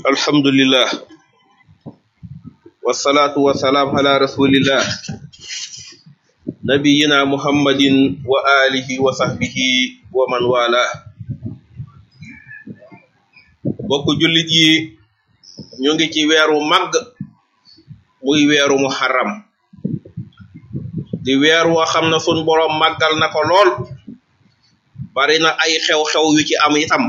alhamdulillah wasalaatu wasalaam ala rasulillah nabiyina muhammadin wa alihi wa sahbihi wa man wala bokk jullit yi ñu ngi ci weeru màgg muy weeru muharram di weer woo xam ne sun boroom màggal na ko lool bari na ay xew-xew yu ci am itam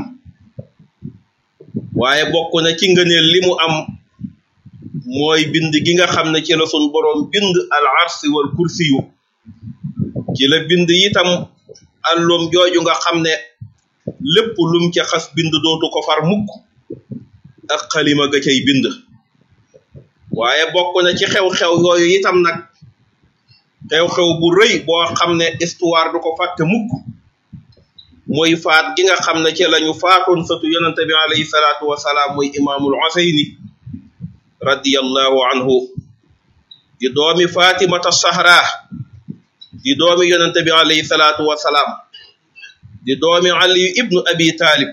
waaye bokk na ci ngëneel li mu am mooy bind gi nga xam ne ci la sun boroom bind al arsi wal kursiyu ci la bind itam àlloom jooju nga xam ne lépp lum ca xas bind dootu ko far mukk ak xalima ga cay bind waaye bokk na ci xew-xew yooyu itam nag xew-xew bu rëy boo xam ne histoire du ko fàtte mukk mooy faat gi nga xam ne ci lañu faatoon sëtu yonente bi alayhi salaatu wasalaam muy imaamul Useyni radiyallahu anhu di doomi fatimata sahra di doomi yonente bi alayhi salaatu wasalaam di doomi ali ibnu abi talib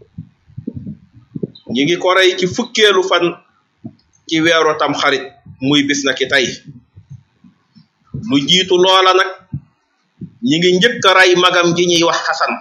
ñi ngi ko rey ci fukkeelu fan ci weeru tam xarit muy bis na ki tey lu jiitu loola nag ñi ngi njëkk a rey magam ji ñuy wax xasan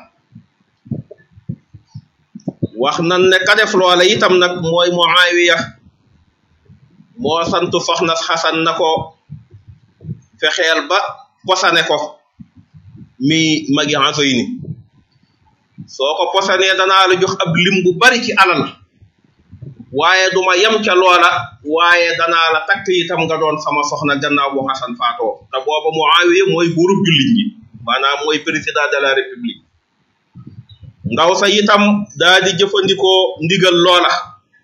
wax nan ne ka def loola itam nag mooy muawiya moo sant soxna xasan na ko fexeel ba posane ko mi magi Useyni soo ko posanee danaa la jox ab lim bu bari ci alal waaye duma yem ca loola waaye danaa la takk itam nga doon sama soxna gannaaw bu xasan faatoo te booba muawiya mooy buurub jullit ñi maanaam mooy président de la république ndaw sa itam daa di jëfandikoo ndigal loola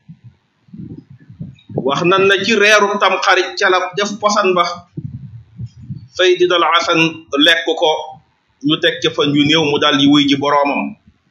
wax nan na ci reeru tam xarit ca la def posan ba Seydina al Hasan lekk ko ñu teg ca fan yu néew mu dal di wuy ji boroomam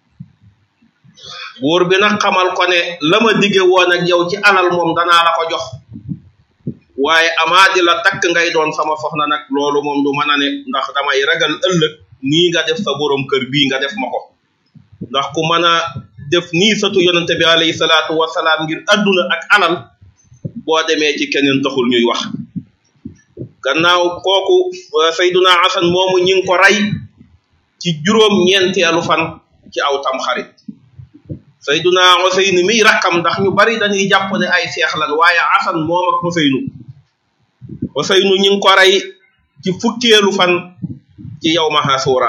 buur bi nag xamal ko ne la ma dige woon ak yow ci alal moom danaa la ko jox waaye amaa di la takk ngay doon sama soxna nag loolu moom du mën a ne ndax damay ragal ëllëg nii nga def sa borom kër bii nga def ma ko ndax ku mën a def nii satu yonente bi alayhi salaatu wasalaam ngir adduna ak alal boo demee ci keneen taxul ñuy wax gannaaw kooku sayduna hasan moomu ñi ngi ko rey ci juróom ñeenteelu fan ci aw tam xarit sayduna Useynu mi rakkam ndax ñu bari dañuy jàpp ne ay seex lan waaye hasan moom ak Useynu Useynu ñi ngi ko rey ci fukkeelu fan ci yow ma Ashura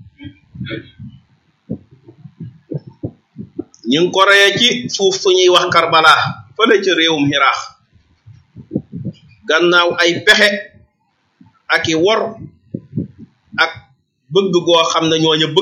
ñu ngi ko reyee ci suuf suñuy wax Karbala fële ca réewum Iraq gannaaw ay pexe ak i wor ak bëgg goo xam ne ñooñu bëgg